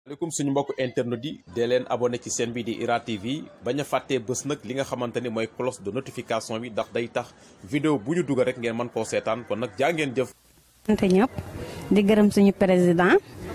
maaleykum suñu mbokk internet yi dee leen abonné ci chaîne bi di IRA TV bañ a fàttee bés nag li nga xamante ni mooy cloche de notification bi ndax day tax vidéo bu ñu dugal rek ngeen mën koo seetaan kon nag jaa ngeen jëf. sant ñëpp di gërëm suñu président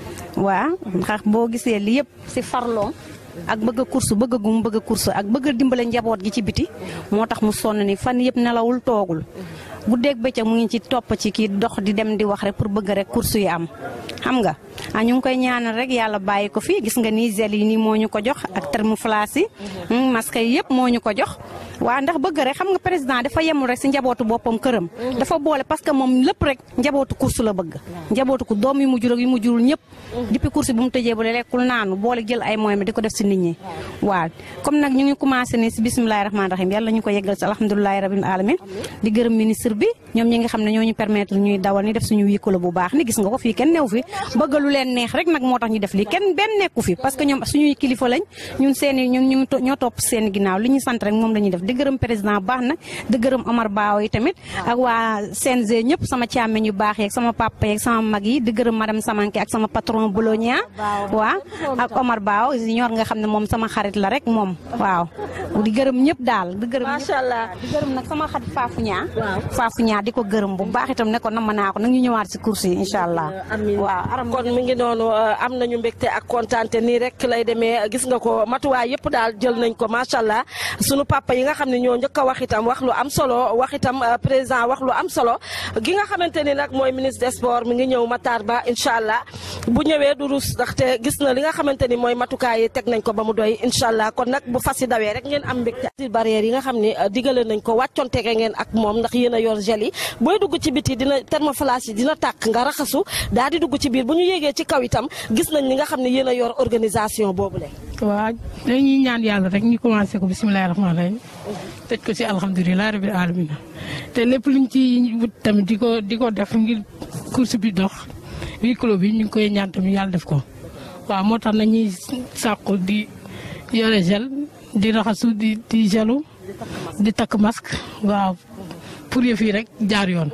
waa ndax boo gisee li yëpp si farloom ak bëgg a course bëgg gu mu bëgg a course ak bëgg a dimbale njaboot gi ci biti moo tax mu sonn ni fan yëpp nelawul toogul guddeeg bëccëg mu ngi ci topp ci kii dox di dem di wax rek pour bëgg rek course yi am xam nga ah ñu ngi koy ñaanal rek yàlla bàyyi ko fi gis nga nii gel yi nii moo ñu ko jox ak thermoflash yi masque yi yëpp moo ñu ko jox waa ndax bëgg rek xam nga président dafa yemul rek si njabootu boppam këram dafa boole parce que moom lépp rek njabootu course la bëgg njabootu ko doom yi mu jur ak yi mu jurul ñëpp depuis course bi mu tëjee ba lekkul naanu boole jël ay moyens di ko def si nit ñi waaw comme nag ñu ngi commencé ni si bisimilahi rahmaani rahim yàlla ñu ko yeggal si alhamdulilahi rabbil alamin di gërëm ministre bi ñoom ñi nga xam ne ñoo ñu permettre ñuy dawal ni def suñu wiikolo bu baax ni gis nga ko fii kenn new fi bëgg lu leen neex rek nag moo tax ñu def lii kenn benn nekku fi parce que ñoom suñuy kilifa lañ ñun seeni ñun ñu ñoo topp seen ginnaaw li ñu sant rek moom la ñuy def di gërëm président baax na di gërëm Omar Baaw yi tamit ak waa CNG ñëpp sama càmmeñ yu baax yeeg sama papa yeeg sama mag yi di gërëm madame Samanke ak sama patron Bologna waa ak Omar Baaw ñor nga xam ne moom sama xarit la rek moom waaw di gërëm ñëpp daal di gërëm macha allah di gërëm nag sama xarit Faafu ñaa Faafu ñaa di ko gërëm bu baax itam ne ko nam naa ko nag ñu ñëwaat si course yi incha allah waaw kon mi ngi noonu am nañu mbégte ak kontaante nii rek lay demee gis nga ko matuwaay yëpp daal jël nañ ko macha allah sunu papa yi nga xam ne ñoo njëkk a wax itam wax lu am solo wax itam président wax lu am solo gi nga xamante ni nag mooy ministre des sports mi ngi ñëw Matar Ba incha allah bu ñëwee du rus ndaxte gis na li nga xamante ni mooy matukaay yi teg nañ ko ba mu doy incha allah kon nag bu fas yi dawee rek ngeen am mbégte barrière yi nga xam ne digale nañ ko wàccontege ngeen ak moom ndax yéen a yor gel yi booy dugg ci biti dina thermoflash yi dina tàkk nga raxasu daal di dugg ci biir bu ñu yéegee ci kaw itam gis nañ li nga xam ne yéen a yor organisation boobu le waaw dañuy ñaan yàlla rek ñu commencé ko bisimilah rahmaani rahim tëj ko si alhamdulilah rabil alamin te lépp luñ ci wut tamit di ko di ko def ngir course bi dox huis clos bi ñu ngi koy ñaan tamit yàlla def ko waaw moo tax nañuy sàqu di yore gel di raxasu di di gelu di takk masque waaw pour yëf yi rek jaar yoon.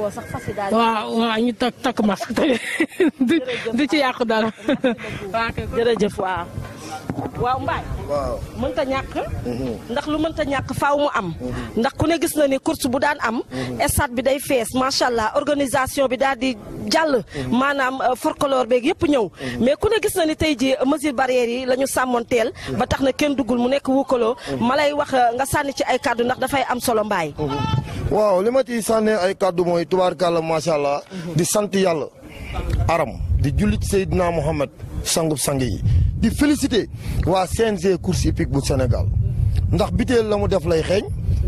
waaw waaw ñu takk takk masque te du ci yàqu dara. jërëjëf waaw. waaw Mbaye. waaw mënta ñàkk. ndax lu mënta ñàkk faaw mu am. ndax ku ne gis na ni course bu daan am. stade bi day fees macha allah organisation bi daal di jàll. maanaam folklore beeg yëpp ñëw. mais ku ne gis na ni tey jii mesure barrière yi la ñu sàmmoon teel. ba tax na kenn duggul mu nekk wukkaloo. ma lay wax nga sànni ci ay kàddu ndax dafay am solo Mbaye. waaw li ma ciy sànnee ay kàddu mooy tubaarkàlla macha allah. di sant yàlla. aram di jullit Seydina Mohamed sangub sang yi. di félicité waa CNG course hippique bu Sénégal ndax biteel la mu def lay xeeñ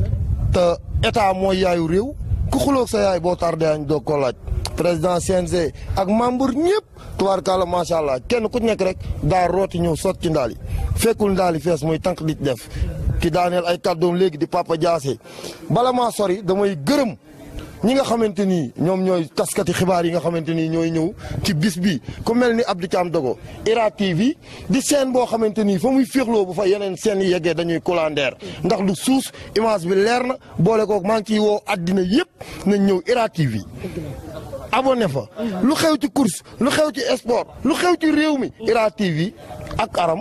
te état mooy yaayu réew ku xuloog sa yaay boo tardé añ doog koo laaj président CNG ak membre ñëpp tubaarkàlla macha allah kenn ku nekk rek daa rooti ñëw sot ci ndaal yi fekkul ndaal yi fees muy tànk di def ki daaneel ay kàddoom léegi di Papa Diassé bala maa sori damay gërëm ñi nga xamante ni ñoom ñooy taskati xibaar yi nga xamante ni ñooy ñëw ci bis bi ku mel ni Abdou Thiam Dogo IRA TV di seen boo xamante ni fa muy féexloo bu fa yeneen seen yi yeggee dañuy kulandeer ndax lu suus image bi leer na boole kook maa ngi ciy woo àddina yëpp nañ ñëw IRA TV abonné fa lu xew ci course lu xew ci sport lu xew ci réew mi IRA TV ak aram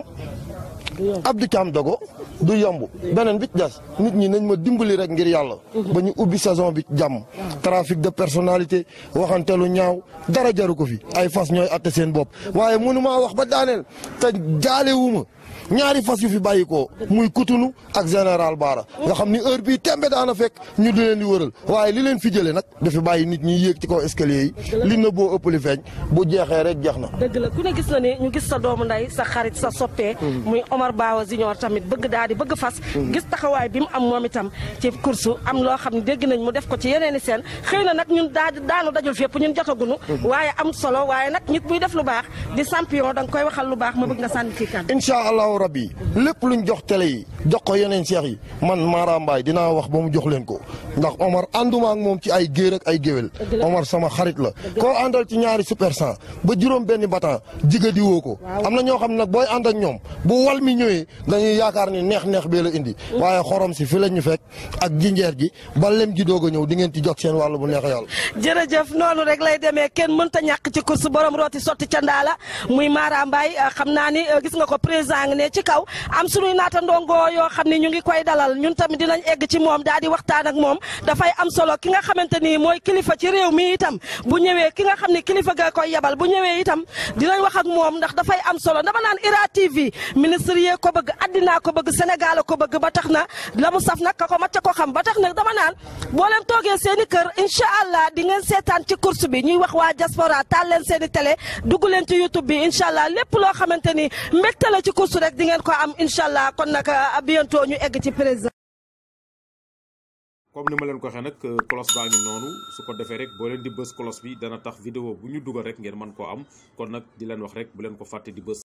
Abdou Thiam Dogo du yomb beneen bi ci des nit ñi nañ ma dimbali rek ngir yàlla. ba ñu ubbi saison bi jàmm. trafic de personnalité waxantelu ñaaw dara jaru ko fi ay fas ñooy atte seen bopp waaye mënumaa wax ba daaneel te jaalewuma ñaari fas yu fi bàyyi ko muy kutunu ak général Baara nga xam ni heure bii tembe daana fekk ñu di leen di wëral waaye li leen fi jëlee nag dafa bàyyi nit ñi yéeg ci kaw escalier yi li na boo ëpp li feeñ bu jeexee rek jeex na. dëgg la ku ne gis na ni ñu gis sa doomu nday sa xarit sa soppee muy Omar Bawa Junior tamit bëgg daal di bëgg fas gis taxawaay bi mu am moom itam ci course am loo xam ne dégg nañ mu def ko ci yeneen i seen xëy na nag ñun daa daanu dajul fépp ñun jotagunu waaye am solo waaye nag nit buy def lu baax di champion da nga koy waxal lu baax ma bëgg nga sànni ci kan incha allahu rabbi lépp luñ jox télé yi jox ko yeneen seex yi man Mara Mbaye dinaa wax ba mu jox leen ko ndax Omar ànduma ak moom ci ay géer ak ay géwél Omar sama xarit la koo àndal ci ñaari super cent ba juróom benn batan jiga di woo ko am na ñoo xam ne nag booy ànd ak ñoom bu wal mi ñëwee dañuy yaakaar ni neex neex bee la indi waaye xorom si fi la ñu fekk ak jinjeer gi ba lem ji doog a ñëw di ngeen ci jot seen wàll bu neex yàlla jërëjëf noonu rek lay demee kenn mënta ñàkk ci course borom rooti sotti ca ndaala muy Mara Mbaye xam naa ni gis nga ko président ngi ne ci kaw am suñuy naata ndongo yoo xam ne ñu ngi koy dalal ñun tamit dinañ egg ci moom daal di waxtaan ak moom dafay am solo ki nga xamante ni mooy kilifa ci réew mi itam bu ñëwee ki nga xam ne kilifa ga koy yabal bu ñëwee itam dinañ wax ak moom ndax dafay am solo dama naan IRA TV ministre yee ko bëgg addinaa ko bëgg Sénégal ko bëgg ba tax na la mu saf nag ka ko macca ko xam ba tax na dama naan boo leen toogee seen i kër incha allah di ngeen seetaan ci course bi ñuy wax waa diaspora taal leen seen i télé dugg leen ci YouTube bi incha allah lépp loo xamante ni mbégte la ci course rek di ngeen ko am incha allah kon nag à bientôt ñu egg ci président. comme ni ma leen ko waxee nag cloche baa ngi noonu su ko defee rek boo leen di bës cloche bi dana tax vidéo bu ñu dugal rek ngeen mën koo am kon nag di leen wax rek bu leen ko fàtte di bës